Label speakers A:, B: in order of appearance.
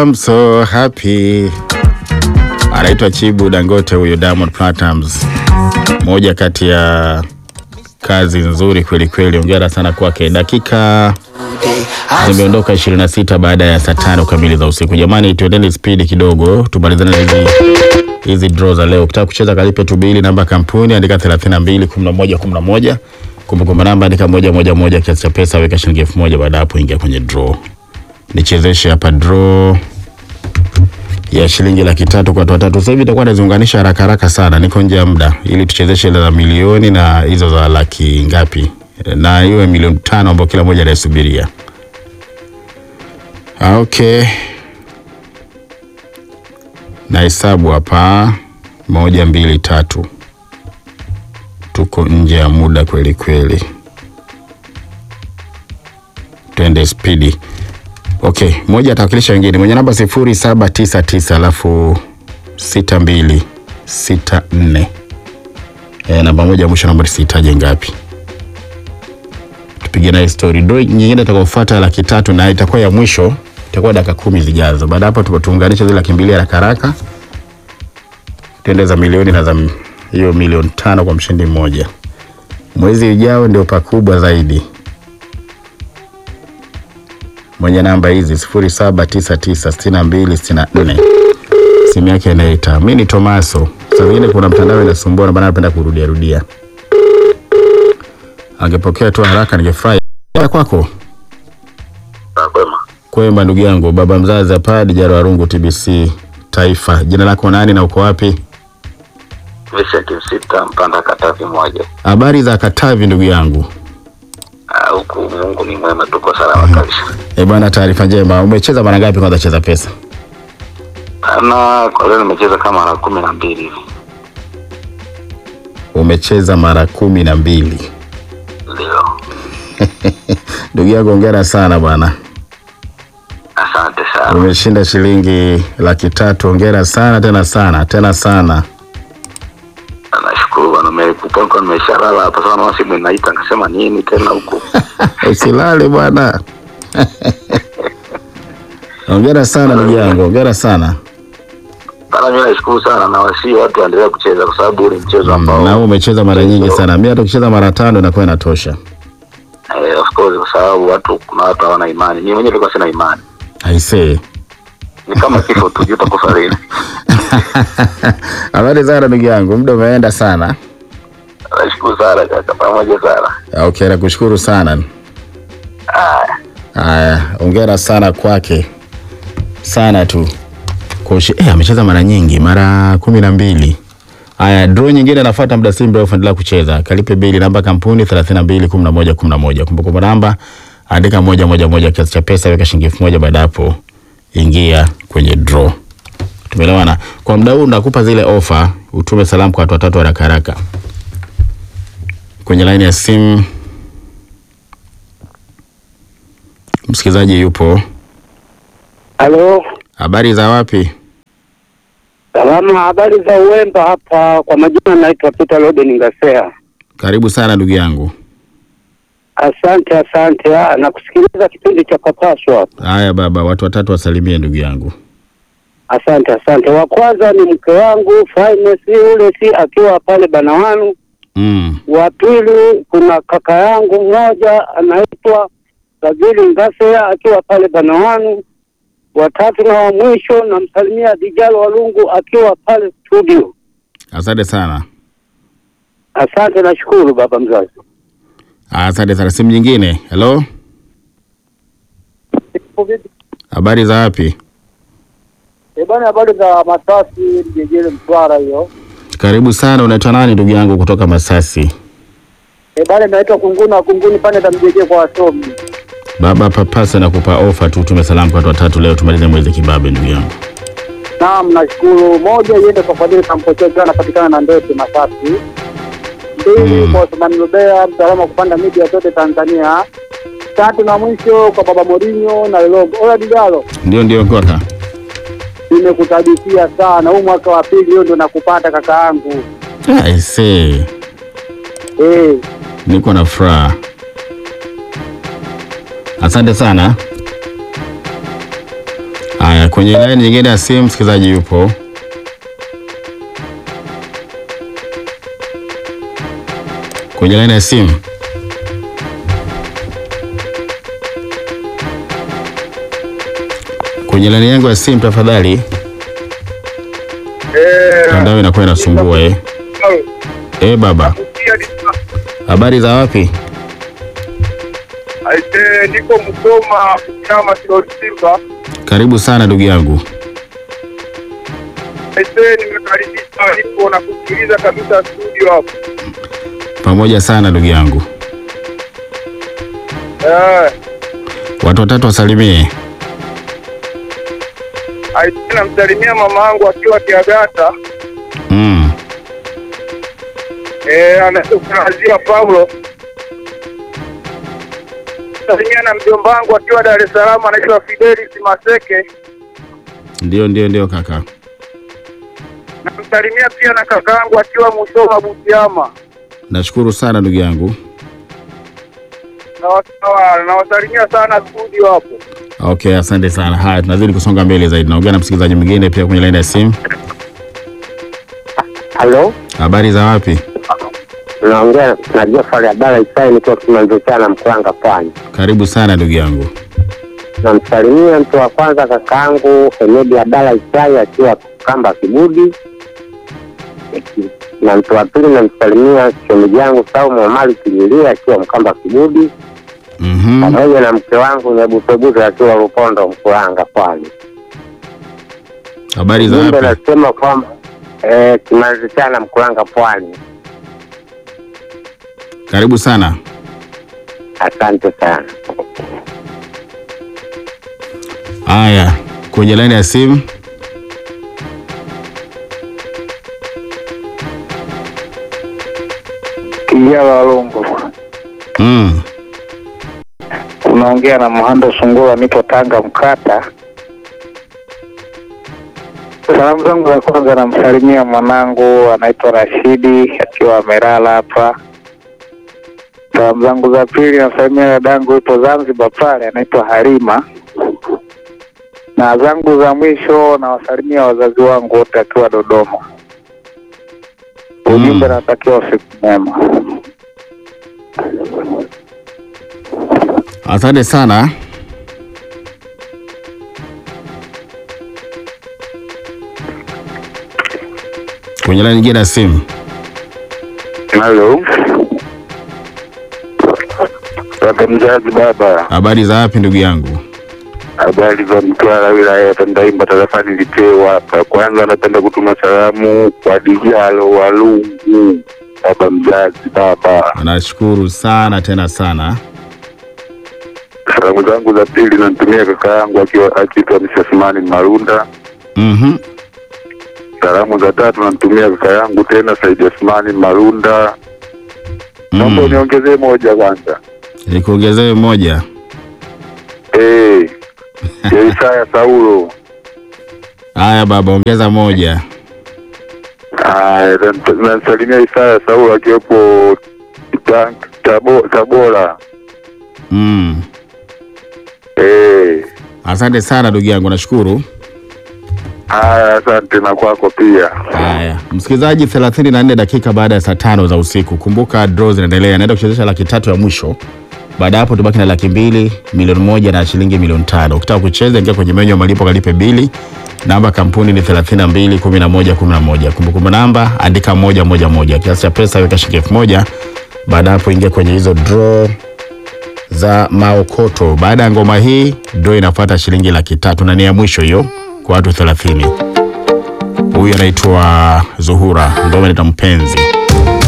A: I'm so happy. Anaitwa Chibu Dangote huyo Diamond Platnumz, moja kati ya kazi nzuri kweli kweli. Hongera sana kwake. Dakika zimeondoka 26 baada ya saa tano kamili za usiku. Jamani, tuendeni spidi kidogo, tumalizane na hizi hizi draw za leo. Ukitaka kucheza kalipe tu bili, namba kampuni andika 32 11 11, kumbukumbu namba andika moja moja moja, kiasi cha pesa weka shilingi elfu moja. Baada hapo ingia kwenye draw. Nichezeshe hapa draw ya shilingi laki tatu kwa watu watatu. Sasa hivi itakuwa naziunganisha haraka haraka sana, niko nje ya muda, ili tuchezeshe ile za milioni na hizo za laki ngapi, na iwe milioni tano ambayo kila moja anaisubiria. Ah, Okay, na hesabu hapa, moja mbili tatu. Tuko nje ya muda kweli kweli, twende spidi. Okay, moja atawakilisha wengine mwenye namba sifuri saba tisa tisa alafu sita mbili sita nne. E, namba moja mwisho namba sihitaji ngapi? Tupige naye story. Draw nyingine itakayofuata laki tatu na itakuwa ya mwisho, itakuwa dakika kumi zijazo. Baada hapo tupo tuunganishe zile laki mbili haraka haraka, tuende za milioni na za hiyo milioni tano kwa mshindi mmoja. Mwezi ujao ndio pakubwa zaidi mwenye namba hizi sifuri saba tisa tisa sitini na mbili sitini na nne simu yake inaita. Mi ni Tomaso. Saa zingine kuna mtandao inasumbua na bana, napenda kurudia rudia. Angepokea tu haraka ningefurahi. Ya kwako
B: Kwema.
A: kwema, ndugu yangu, baba mzazi hapa Dijaro Warungu, TBC Taifa. Jina lako nani na uko wapi?
B: Vincent Msita Mpanda Katavi moja.
A: Habari za Katavi, ndugu yangu.
B: Ah, Huku Mungu ni mwema, tuko salama kabisa.
A: E bwana, taarifa njema. Umecheza mara ngapi kwanza cheza pesa?
B: Na kwa leo nimecheza kama mara kumi na mbili hivi.
A: Umecheza mara kumi na mbili.
B: Ndio.
A: Ndugu yangu, hongera sana bwana.
B: Asante sana.
A: Umeshinda shilingi laki tatu. Hongera sana tena sana tena sana.
B: Nashukuru bwana, nimekupa kwa nimeshalala hapa sana, na simu inaita nikasema nini tena huku.
A: Usilale bwana. Hongera sana ndugu yangu, hongera sana.
B: Bana, mimi nashukuru sana na wasii watu waendelee kucheza kwa sababu ule mchezo ambao
A: Na wewe umecheza mara nyingi sana. Mimi hata ukicheza mara tano inakuwa inatosha.
B: eh, of course kwa sababu watu kuna watu hawana imani. Mimi mwenyewe nilikuwa sina imani.
A: I say.
B: Ni kama kifo tu, juu utakufa lini.
A: Habari sana ndugu yangu, muda umeenda sana.
B: Nashukuru sana kaka, pamoja sana.
A: Okay, nakushukuru sana. Haya, hongera sana kwake sana tu Kushi, eh, amecheza mara nyingi, mara kumi na mbili. Haya, draw nyingine nafuata muda si mrefu, endelea kucheza. Kalipe bili namba kampuni 32 11 11. Kumbukumbu namba andika moja moja moja, kiasi cha pesa weka shilingi elfu moja. Baada hapo ingia kwenye draw. Tumeelewana? Kwa muda huu nakupa zile ofa, utume salamu kwa watu watatu haraka haraka. Kwenye laini ya simu msikilizaji yupo.
C: Halo,
A: Habari za wapi?
C: salama. Habari za Uwemba hapa. Kwa majina naitwa Peter Loden Ngasea.
A: Karibu sana ndugu yangu.
C: Asante, asante. Ah, nakusikiliza kipindi cha Papaswa.
A: Haya baba, watu watatu wasalimie ndugu yangu.
C: Asante, asante. Wa kwanza ni mke wangu Finance ule si akiwa pale Banawanu.
A: Mm.
C: Wa pili kuna kaka yangu mmoja anaitwa Fadhili Ngasea akiwa pale Banawanu. Wa tatu na wa mwisho namsalimia Dijalo Walungu akiwa pale studio.
A: Asante sana.
C: Asante, nashukuru baba mzazi.
A: Asante sana. Simu nyingine. Hello? Habari za wapi?
C: Eh, bwana habari za Masasi Mjejele Mtwara hiyo.
A: Karibu sana. Unaitwa nani ndugu yangu kutoka Masasi?
C: Eh, bwana naitwa Kunguna Kunguni pande za Mjejele kwa wasomi.
A: Baba papasa na kupa ofa tu, tume salamu kwa watu watatu leo tumalize mwezi kibabe ndugu yangu.
C: Naam, nashukuru. Moja iende kwa Fadhili Kampocheza anapatikana na Ndete Masasi. Mbili
A: Mm.
C: kwa Othman Rubea mtaalamu wa kupanda media zote Tanzania. Tatu na mwisho kwa Baba Morinho na Logo. Ola Digalo,
A: Ndio ndio kaka.
C: nimekutabikia sana. Huu mwaka wa pili hiyo ndo nakupata kaka yangu.
A: I see.
C: Eh,
A: Niko na furaha. Asante sana. Haya, kwenye laini nyingine ya simu msikilizaji yupo. Kwenye laini ya simu. Kwenye laini yangu ya simu tafadhali. Mtandao inakuwa inasumbua eh. Eh, baba. Habari za wapi?
D: Aise, niko Msoma chama Kiloli Simba.
A: Karibu sana ndugu yangu.
D: Aise, nimekaribishwa nipo na kusikiliza kabisa studio hapo.
A: Pamoja sana ndugu yangu.
D: Eh,
A: Watu watatu wasalimie.
D: aise, namsalimia mama yangu akiwa Kiagata.
A: Mm.
D: Eh, anaazia Paulo. Salimia na mjomba wangu akiwa Dar es Salaam anaitwa Fidelis Maseke.
A: Ndio, ndio, ndio kaka.
D: Namsalimia pia na kaka yangu akiwa Musoma Butiama.
A: Nashukuru sana ndugu yangu.
D: Na na- nawasalimia sana studio hapo.
A: Okay, asante sana. Haya, tunazidi kusonga mbele zaidi. Naongea na msikilizaji mwingine pia kwenye laini ya simu.
C: Halo,
A: Habari za wapi?
C: naongea na Jofari Abdalla Isai nikiwa Kimanzochana Mkuranga Pwani.
A: Karibu sana ndugu yangu.
C: Namsalimia mtu wa kwanza kakaangu Hemedi Abdalla Isai akiwa Kamba Kibudi, na mtu wa pili namsalimia shemeji yangu Saumu Omari Kinyilia akiwa Mkamba Kibudi,
A: Mhm.
C: pamoja na mke wangu Nyabutebuze akiwa Rupondo Mkuranga Pwani.
A: Habari za
C: Jumbe
A: wapi?
C: nasema kwamba eh, Kimanzochana Mkuranga Pwani.
A: Karibu sana.
C: Asante sana.
A: Haya, kwenye laini ya simu.
D: Kijana Walongo.
A: Mm.
D: Unaongea na Mhando Sungura, nipo Tanga Mkata. Salamu zangu za kwanza namsalimia mwanangu anaitwa Rashidi akiwa amelala hapa. Salamu zangu za pili nasalimia dadangu yupo Zanzibar pale anaitwa Halima, na zangu za mwisho nawasalimia wazazi wangu wote akiwa Dodoma. Ujumbe
A: Mm.
D: natakiwa usiku mwema.
A: Asante sana. Kwenye laini nyingine ya simu.
D: Halo. Baba mzazi baba,
A: Habari za wapi ndugu yangu?
D: habari za Mtwara wilaya ya Tandaimba tarafani Litewa hapa. Kwanza napenda kutuma salamu kwa Dijalo Walungu, baba mzazi baba.
A: Nashukuru sana tena sana.
D: Salamu zangu za pili namtumia kaka yangu akiwa akiitwa Mshasimani Marunda.
A: Mhm.
D: Salamu za tatu namtumia kaka yangu tena Saidi Asmani Marunda. Naomba
A: Mm.
D: uniongezee moja kwanza.
A: Nikuongezee moja.
D: Eh, ya Isaya Saulo.
A: Haya baba, ongeza moja.
D: Aya, nam- namsalimia Isaya Saulo akiwepo Ta- Tabo- Tabora.
A: Mm.
D: Eh,
A: Asante sana ndugu yangu, nashukuru.
D: haya, asante na kwako pia.
A: Haya, msikilizaji, 34 dakika baada ya saa tano za usiku. Kumbuka draw zinaendelea, naenda kuchezesha laki tatu ya mwisho. Baada ya hapo tubaki na laki mbili, milioni moja na shilingi milioni tano. Ukitaka kucheza, ingia kwenye menyu ya malipo, kalipe bili. Namba kampuni ni 32 11 11. Kumbukumbu namba andika moja moja moja. Kiasi cha pesa weka shilingi elfu moja. Baada ya hapo ingia kwenye hizo draw za maokoto. Baada ya ngoma hii draw inafuata shilingi laki tatu na ni ya mwisho hiyo kwa watu 30. Huyu anaitwa Zuhura, ngoma inaitwa Mpenzi.